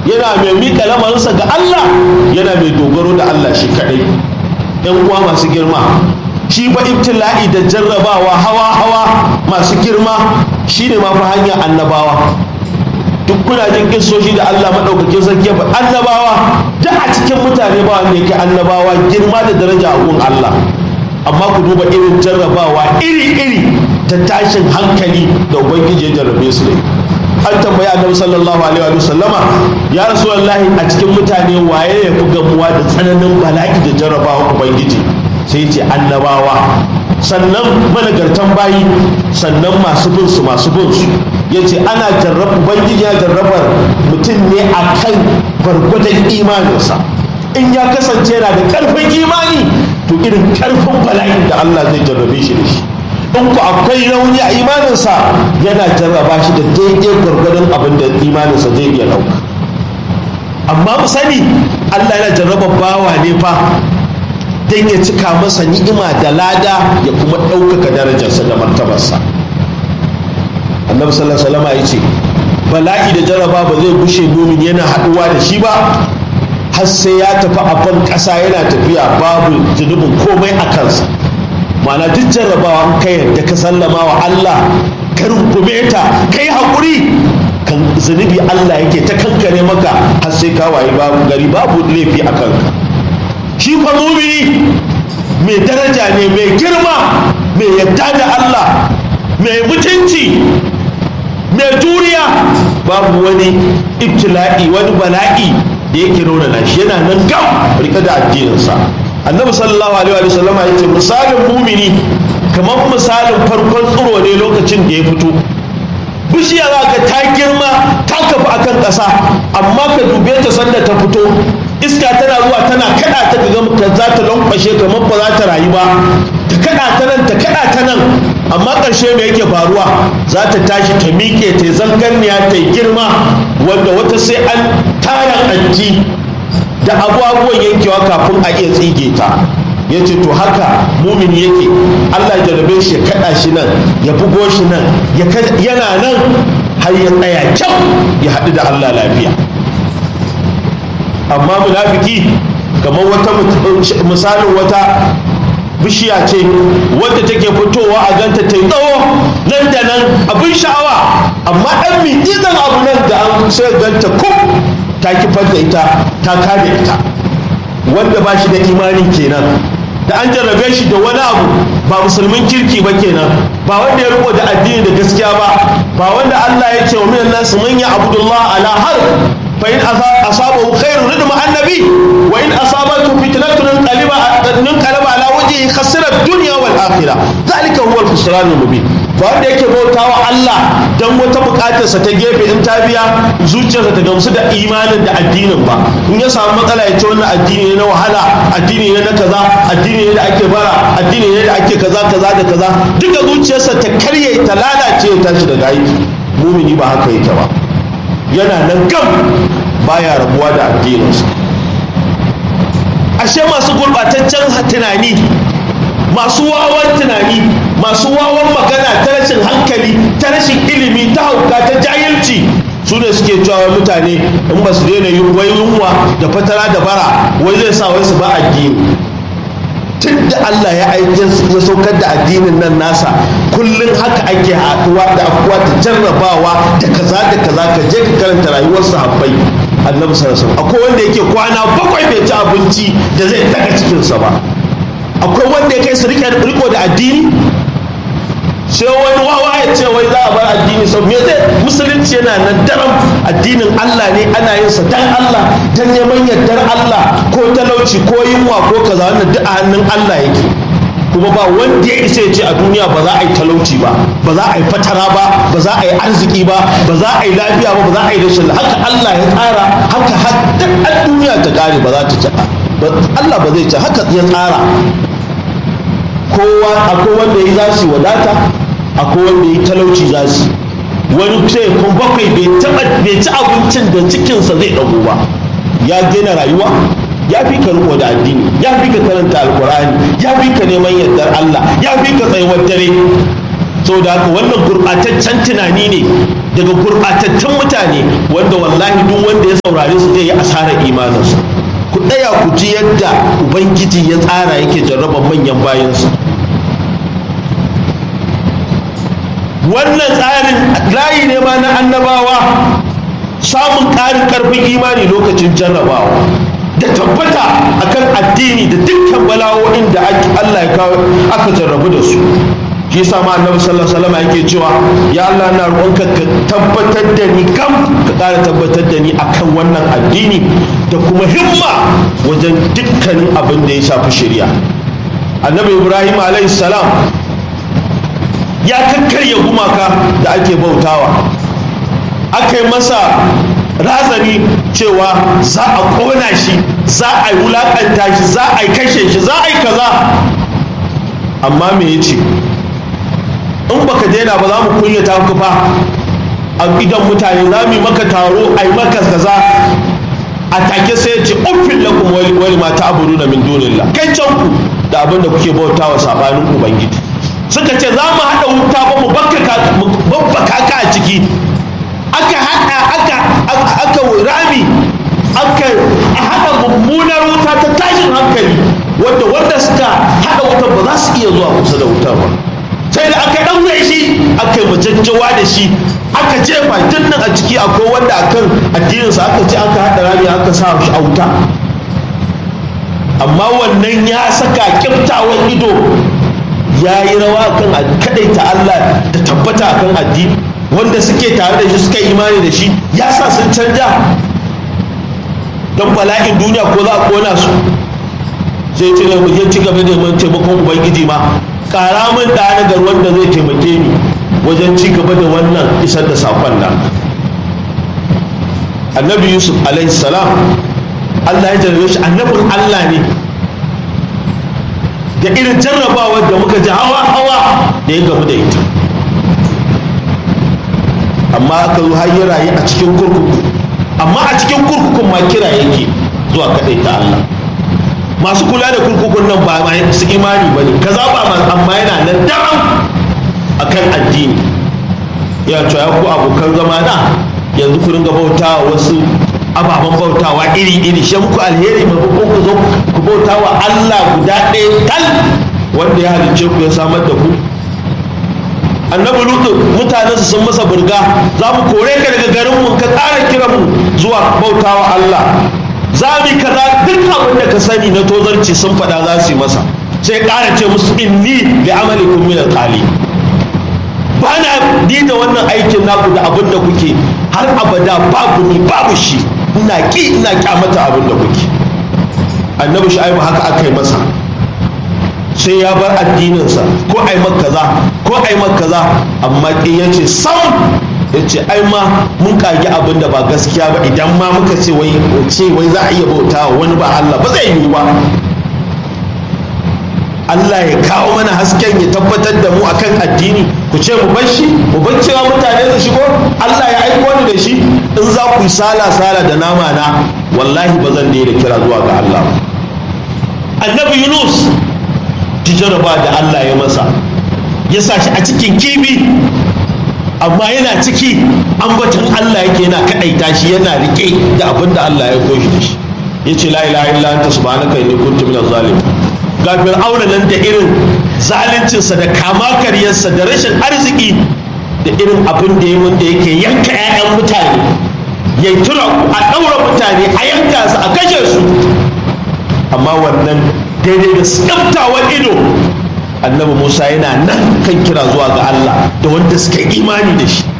yana mai miƙa lamarinsa ga Allah yana mai dogaro da Allah shi kaɗai ‘yan uwa masu girma shi ba ibtila'i da jarrabawa hawa-hawa masu girma shi ne mafi hanyar annabawa duk kuna jin kisoshi da Allah maɗaukakin sarki ya annabawa duk a cikin mutane ba wanda yake annabawa girma da daraja a gun Allah amma ku duba irin jarrabawa iri-iri ta tashin hankali da ubangiji ya jarrabe su ne an tambayi annabi sallallahu alaihi wa sallama ya rasulullahi a cikin mutane waye ya fi gamuwa da tsananin bala'i da jarrabawa ubangiji sai ce annabawa sannan managartan bayi sannan masu bin su masu bin su ya ce ana jarraba ubangiji ya jarrabar mutum ne a kan gwargwadon imaninsa in ya kasance yana da karfin imani to irin karfin bala'in da Allah zai jarrabe shi da shi in ku akwai rauni a imaninsa yana jarraba shi da daidai gwargwadon abin da imaninsa zai iya ɗauka amma mu sani Allah yana jarraba bawa ne fa don ya cika masa ni'ima da lada ya kuma ɗaukaka darajarsa da martabarsa annabi sallallahu alaihi wasallam ya ce bala'i da jarraba ba zai gushe mumin yana haɗuwa da shi ba har sai ya tafi a ban ƙasa yana tafiya babu zunubin komai a kansa ma'ana duk jarrabawa ka yarda ka sallama wa Allah ka rungume ta kai haƙuri kan zunubi Allah yake ta kankare maka har sai ka wayi babu gari babu laifi a kanka shi fa mumini mai daraja ne mai girma mai yadda da Allah mai mutunci mai juriya babu wani ibtila'i wani bala'i da yake nuna na shi yana nan gam rike da addininsa annabi sallallahu alaihi wa sallam ya ce misalin mumini kamar misalin farkon tsiro ne lokacin da ya fito bishiya za ka ta girma ta kafa akan ƙasa amma ka dube ta sanda ta fito iska tana zuwa tana kada ta ga ka za ta lankwashe kamar ba za ta rayu ba ta kada ta nan ta kada ta nan amma ƙarshe me yake faruwa za ta tashi ta miƙe ta zangarniya ta yi girma wanda wata sai an tara anji da abubuwan yankewa kafin a iya tsige ta ya ce to haka mumin yake allah ya jarabe shi ya kada shi nan ya bugo shi nan yana nan har ya tsaya kyau ya haɗu da allah lafiya amma munafiki kamar wata misalin wata bishiya ce wadda take fitowa a ganta ta yi tsawo nan da nan abin sha'awa amma ɗan mintizan abu nan da an sai ganta kum ta kifar da ita ta kare ita wanda ba shi da imanin kenan da an jarrabe shi da wani abu ba musulmin kirki ba kenan ba wanda ya riko da addini da gaskiya ba ba wanda Allah ya ce wa minan nasu man ya abudullah ala har fa in asabahu khairun ridma annabi wa in asabatu fitnatun qaliba nun qalaba ala wajhihi khasira dunya wal akhirah zalika huwa al-khusran al-mubin ba wanda yake bautawa Allah dan wata bukatarsa ta gefe in ta biya zuciyarsa ta gamsu da imanin da addinin ba in ya samu matsala ya ce wannan addini ne na wahala addini ne na kaza addini ne da ake bara addini ne da ake kaza kaza da kaza duka zuciyarsa ta karye ta lalace ya tashi daga aiki mumini ba haka yake ba yana nan gam baya rabuwa da addininsa ashe masu gurbataccen tunani masu wawan tunani masu wawan magana ta rashin hankali ta rashin ilimi ta hauka ta jahilci su ne suke cewa mutane in ba su daina yin wai yunwa da fatara da bara wai zai sa wai su ba addini tun da Allah ya aiki ya saukar da addinin nan nasa kullum haka ake haɗuwa da abuwa da jarrabawa da kaza da kaza ka je ka karanta rayuwar sahabbai annabi sallallahu alaihi akwai wanda yake kwana bakwai bai ci abinci da zai daga cikinsa ba akwai wanda ya kai su riko da addini sai wani wawa ya ce wai za a bar addini sau me zai musulunci yana nan daram addinin Allah ne ana yin sa dan Allah dan neman yardar Allah ko talauci ko yunwa ko kaza wannan duk a hannun Allah yake kuma ba wanda ya isa ya ce a duniya ba za a yi talauci ba ba za a yi fatara ba ba za a yi arziki ba ba za a yi lafiya ba ba za a yi rashin haka Allah ya tsara haka har duk duniya ta kare ba za ta ci Allah ba zai ci haka ya tsara kowa akwai wanda ya za su wadata akwai wanda ya talauci za su wani sai kun bakwai bai taba bai ci abincin da cikinsa zai dago ba ya gina rayuwa ya fi ka riko da addini ya fi ka karanta alkur'ani ya fi ka neman yardar Allah ya fi ka tsayuwar dare so da haka wannan gurɓataccen tunani ne daga gurɓatattun mutane wanda wallahi duk wanda ya saurare su zai yi asarar imaninsa ku ɗaya ku ji yadda ubangiji ya tsara yake jarraba manyan bayansa wannan tsarin layi ne ma na annabawa samun ƙarin ƙarfin imani lokacin jarrabawa da tabbata akan addini da dukkan bala'o'in da Allah ya kawo aka jarrabu da su shi yasa ma annabi sallallahu alaihi wasallam yake cewa ya Allah na roƙonka ka tabbatar da ni kam ka ƙara tabbatar da ni akan wannan addini da kuma himma wajen dukkanin abin da ya shafi shari'a annabi ibrahim alaihi salam ya kakkarya gumaka da ake bautawa aka yi masa razani cewa za a ƙona shi za a yi wulaƙanta shi za a yi kashe shi za a yi kaza amma me ya ce in baka daina ba za mu kunyata ku fa a idan mutane za mu yi maka taro a yi maka kaza a take sai ya ce uffin lakum wali ma ta'budu min dunillah kai can ku da abin da kuke bautawa sabanin ubangiji suka ce za mu haɗa wuta ba mu babbaka ka a ciki aka haɗa aka aka rami aka haɗa mummunar wuta ta tashin hankali wanda wanda suka haɗa wutar ba za su iya zuwa kusa da wutar ba sai da aka ɗaure shi aka yi majajjawa da shi aka jefa tun nan a ciki akwai wanda akan addininsa aka ce aka haɗa rami aka sa shi a wuta amma wannan ya saka kiftawan ido ya yi rawa kan kadaita Allah da tabbata kan addini wanda suke tare da shi suka imani da shi ya sa sun canja don bala'in duniya ko za a kona su sai ce ne muje ci gaba da neman taimakon ubangiji ma kara min da nagar wanda zai taimake ni wajen ci gaba da wannan isar da sakon nan annabi yusuf alaihi salam Allah ya jarrabe shi annabin Allah ne da irin jarrabawar da muka ji hawa-hawa da ya gamu da ita amma aka zo har ya rayu a cikin kurkuku amma a cikin kurkukun ma kira yake zuwa kaɗai ta Allah masu kula da kurkukun nan ba su imani ba ne kaza ba amma yana nan daram a kan addini ya ce ya ku abokan zama na yanzu ku ringa bautawa wasu ababen bautawa iri-iri shi muku alheri maimakon ku zo ku bautawa Allah guda ɗaya tal wanda ya halicce ku ya samar da ku annabi lutu mutanensu sun masa burga za mu kore ka daga garin mu ka ƙara kiran mu zuwa bautawa Allah za mu kaza duk abin da ka sani na tozarci sun faɗa za su yi masa sai ƙara ce musu inni da amalikum min alqali ba na ni da wannan aikin naku da abin da kuke har abada babu ni babu shi ina ki ina kyamata abin da kuke annabi shu'aibu haka aka yi masa sai ya bar addininsa ko ai kaza ko ai kaza amma ki ya ce sam ya ce ai ma mun kage abin da ba gaskiya ba idan ma muka ce wai ce wai za a iya bauta wani ba Allah ba zai yiwu ba Allah ya kawo mana hasken ya tabbatar da mu akan addini ku ce mu bar shi mu bar cewa mutane su shigo Allah ya aiko ni da shi in za ku sala sala da nama na wallahi ba zan daina kira zuwa ga Allah annabi Yunus tijaraba da Allah ya masa ya sa shi a cikin kibi amma yana ciki ambaton Allah yake yana kadaita shi yana rike da abin da Allah ya koshi da shi yace la ilaha illa anta subhanaka inni kuntu minaz zalimin ga fir'auna nan da irin zaluncinsa da kama karyarsa da rashin arziki da irin abin da ya wanda yake yanka 'ya'yan mutane ya tura a ɗaura mutane a yanka su a kashe su amma wannan daidai da tsaftawa ido annabi musa yana nan kan kira zuwa ga allah da wanda suka imani da shi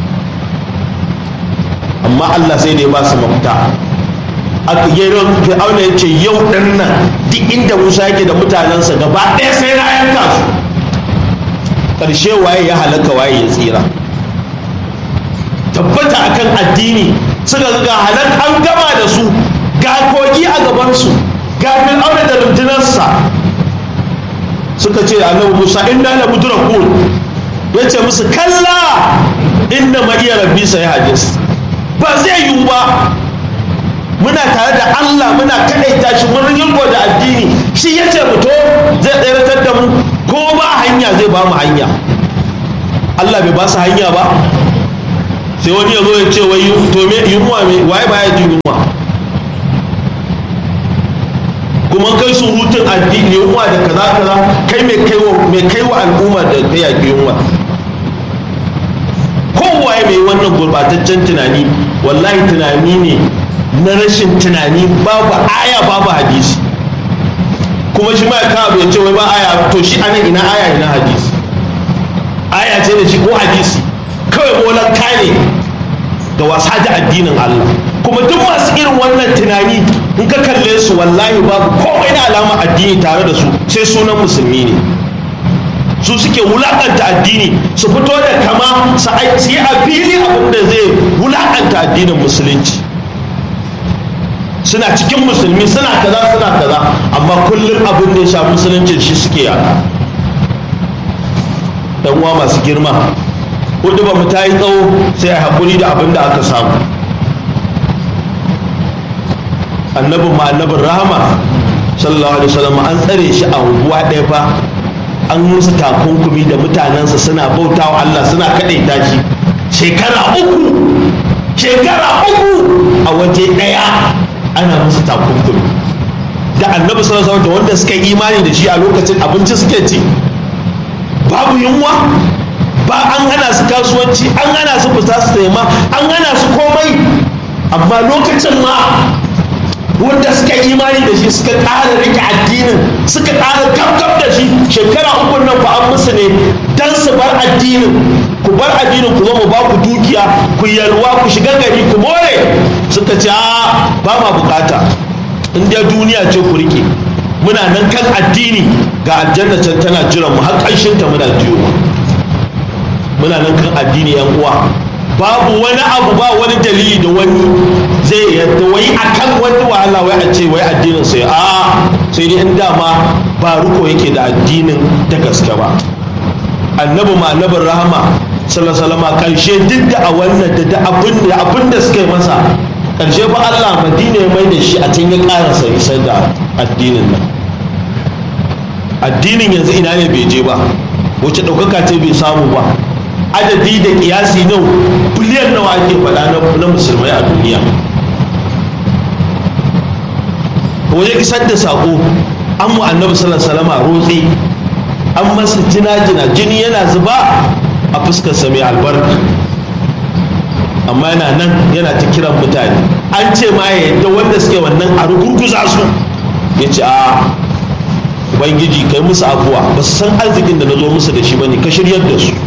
amma allah sai da ya ba su mafita aka gero fir'auna ya ce yau ɗan nan duk inda musa yake da mutanensa gaba ɗaya sai na yanka su ƙarshe waye ya halaka waye ya tsira tabbata akan addini suka ga halak an gama da su ga kogi a gabansu ga fir'auna da rundunarsa suka ce annabi musa inna la mudrakun ya ce musu kalla inna ma iya rabbi sai hadis ba zai yiwu ba muna tare da Allah muna kadaita shi mun ringo da addini shi ya ce mu to zai tseratar da mu ko ba hanya zai ba mu hanya Allah bai ba su hanya ba sai wani ya zo ya ce wai to me yunwa me waye baya jin yunwa kuma kai surutun addini yunwa da kaza kaza kai mai kaiwa mai kaiwa al'umma da ta yaƙi yunwa kowaye mai wannan gurbataccen tunani wallahi tunani ne na rashin tunani babu aya babu hadisi kuma shi ma ya kawo ya ce wai ba aya to shi ana ina aya ina hadisi aya ce da shi ko hadisi kawai bolan kane da wasa da addinin Allah kuma duk masu irin wannan tunani in ka kalle su wallahi babu komai na alama addini tare da su sai sunan musulmi ne su suke wulakanta addini su fito da kama su yi a fili abin da zai wulakanta addinin musulunci suna cikin musulmi suna kaza suna kaza amma kullum abin da ya sha musuluncin shi suke yaka dan uwa masu girma hudu ba mu ta yi tsawo sai a haƙuri da abin da aka samu annabin ma annabin rahama sallallahu alaihi wasallam an tsare shi a unguwa ɗaya fa an musu takunkumi da mutanensa suna bautawa Allah suna kaɗaita shi shekara uku shekara uku a waje ɗaya ana musu takunkumi da annabi sallallahu alaihi da wanda suka yi imani da shi a lokacin abinci suke ci babu yunwa ba an hana su kasuwanci an hana su fita su nema an hana su komai amma lokacin ma wanda suka yi imani da shi suka ƙara rike addinin suka ƙara gabgab da shi shekara uku nan ba an musu ne dan su bar addinin ku bar addinin ku zama ba ku dukiya ku yalwa ku shiga gari ku more suka ce a ba ma bukata in dai duniya ce ku rike muna nan kan addini ga aljanna can tana jiran mu har ƙarshen ta muna jiyo muna nan kan addini yan uwa babu wani abu ba wani dalili da wani zai yadda wai akan wani wahala wai a ce wai addinin sai a sai dai in dama ba ruko yake da addinin da gaske ba annabi ma annabin rahama sallallahu karshe duk da a wannan da abin da abin da suka yi masa karshe fa Allah madina ya mai da shi a can ya karasa isar da addinin nan addinin yanzu ina ne bai je ba wace ɗaukaka ce bai samu ba adadi da kiyasi nau biliyan nawa ake faɗa na musulmai a duniya wajen isar da saƙo an mu annabi salama rotse an masa jina-jina jini yana zuba a fuskarsa mai albarka amma yana nan yana ta kiran mutane an ce ma ya yadda wanda suke wannan a rugurguza su ya ce a ubangiji kai musu abuwa ba su san arzikin da na zo musu da shi ba ne ka shiryar da su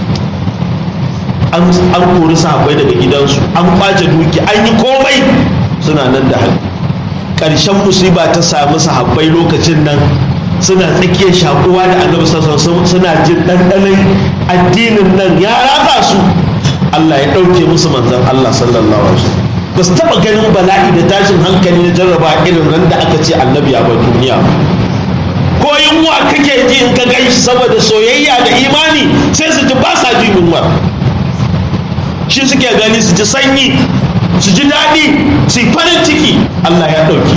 an kori sahabbai daga gidansu an kwace duki an yi komai suna nan da hali ƙarshen musiba ta sami sahabbai lokacin nan suna tsakiyar shakuwa da annabi sassan suna jin ɗanɗanon addinin nan ya ratsa su Allah ya ɗauke musu manzan Allah sallallahu alaihi wasallam ba su taɓa ganin bala'i da tashin hankali na jarraba irin ran da aka ce annabi ya bar duniya ko yunwa kake ji in ka gan shi saboda soyayya da imani sai su ji ba sa jin yunwa shi suke gani su ji sanyi su ji daɗi su yi farin ciki Allah ya ɗauki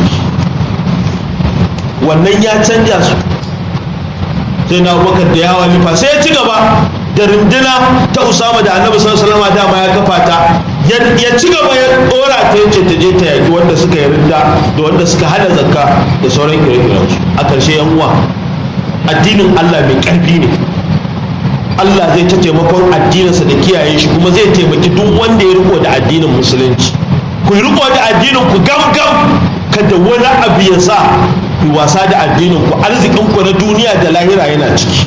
wannan ya canja su sai na abubakar da yawa lifa sai ya ci gaba da runduna ta usama da annabi sallallahu alaihi dama ya kafa ta ya ci gaba ya dora ta yace ta je ta yaki wanda suka yi rinda da wanda suka hada zakka da sauran ire-iren su a ƙarshe yan uwa addinin Allah mai ƙarfi ne Allah zai ta taimakon addininsa da kiyaye shi kuma zai taimaki duk wanda ya riko da addinin musulunci ku riko da addinin ku gam gam kada wani abu ya sa ku wasa da addinin ku arzikin ku na duniya da lahira yana ciki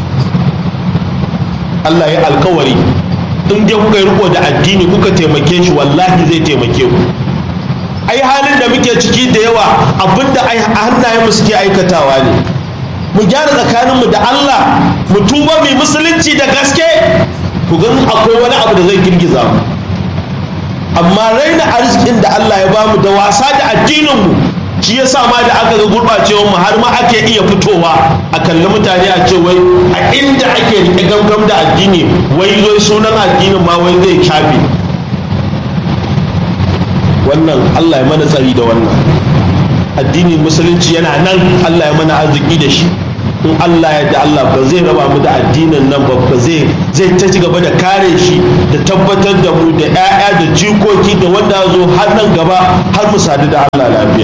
Allah ya alkawari in dai kuka riko da addini kuka taimake shi wallahi zai taimake ku ai halin da muke ciki da yawa abinda ai hannayen mu suke aikatawa ne mu gyara tsakaninmu da Allah mu tuba mai musulunci da gaske ku gan akwai wani abu da zai girgiza mu amma raina arzikin da Allah ya bamu da wasa da addininmu shi ya sa ma da aka ga gurɓacewar mu har ma ake iya fitowa a kalli mutane a ce wai a inda ake rike gamgam da addini wai zai sunan addinin ma wai zai shafe wannan Allah ya mana tsari da wannan addinin musulunci yana nan Allah ya mana arziki da shi in Allah ya da Allah ba zai raba mu da addinin nan ba ba zai zai ta ci gaba da kare shi da tabbatar da mu da 'ya'ya da jikoki da wanda zo har nan gaba har mu sadu da Allah lafiya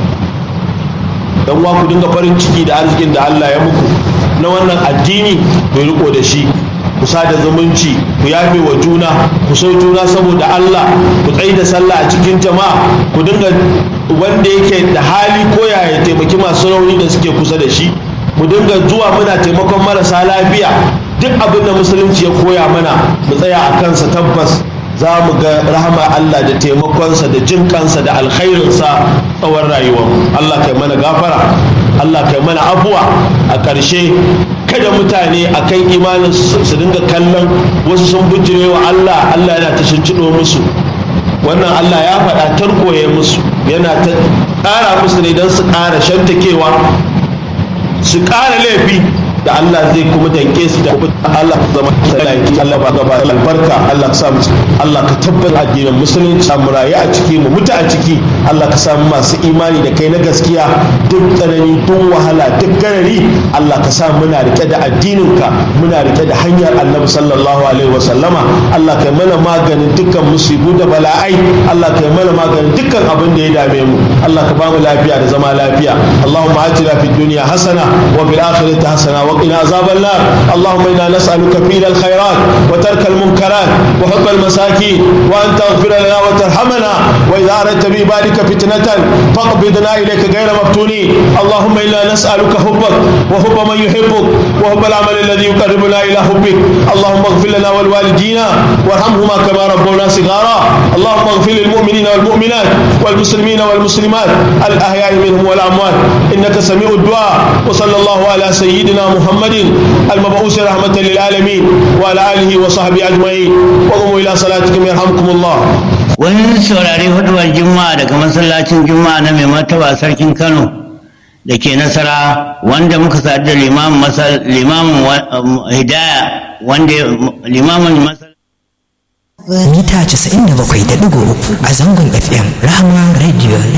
dan uwa ku dinga farin ciki da arzikin da Allah ya muku na wannan addini ku riko da shi ku sada zumunci ku yafe wa juna ku so juna saboda Allah ku tsayi da sallah a cikin jama'a ku dinga wanda yake da hali ko ya taimaki masu rauni da suke kusa da shi mu dinga zuwa muna taimakon marasa lafiya duk abin da musulunci ya koya mana mu tsaya a kansa tabbas za mu ga rahama Allah da taimakonsa da jin kansa da alkhairinsa tsawon rayuwar Allah kai mana gafara Allah kai mana afuwa a ƙarshe kada mutane a kan imanin su dinga kallon wasu sun bujire wa Allah Allah yana ta shincido musu wannan Allah ya faɗa tarkoye musu yana ta ƙara musu ne don su ƙara shantakewa su ƙara laifi da Allah zai kuma danke su da Allah zama salaki Allah ba gaba albarka Allah ka samu Allah ka tabbata addinin musulunci mu rayu a ciki mu mutu a ciki Allah ka samu masu imani da kai na gaskiya duk tsanani duk wahala duk garari Allah ka sa muna rike da addinin ka muna rike da hanyar Annabi sallallahu alaihi wa sallama Allah kai mana maganin dukkan musibu da bala'ai Allah kai mana maganin dukkan abin da ya dame mu Allah ka ba mu lafiya da zama lafiya Allahumma atina fid dunya hasana wa fil akhirati hasana wa وقنا عذاب النار اللهم انا نسالك فيل الخيرات وترك المنكرات وحب المساكين وان تغفر لنا وترحمنا واذا اردت بعبادك فتنه فاقبضنا اليك غير مفتونين اللهم انا نسالك حبك وحب من يحبك وحب العمل الذي يقربنا الى حبك اللهم اغفر لنا ولوالدينا وارحمهما كما ربونا صغارا اللهم اغفر للمؤمنين والمؤمنات والمسلمين والمسلمات الاحياء منهم والاموات انك سميع الدعاء وصلى الله على سيدنا محمد محمد المبعوث رحمة للعالمين وعلى آله وصحبه أجمعين وقوموا إلى صلاتكم يرحمكم الله wani saurari huduwar juma'a daga masallacin juma'a na mai martaba sarkin kano da ke nasara wanda muka sadu da limamin hidaya wanda limamin mita 97.3 a zangon fm rahama radio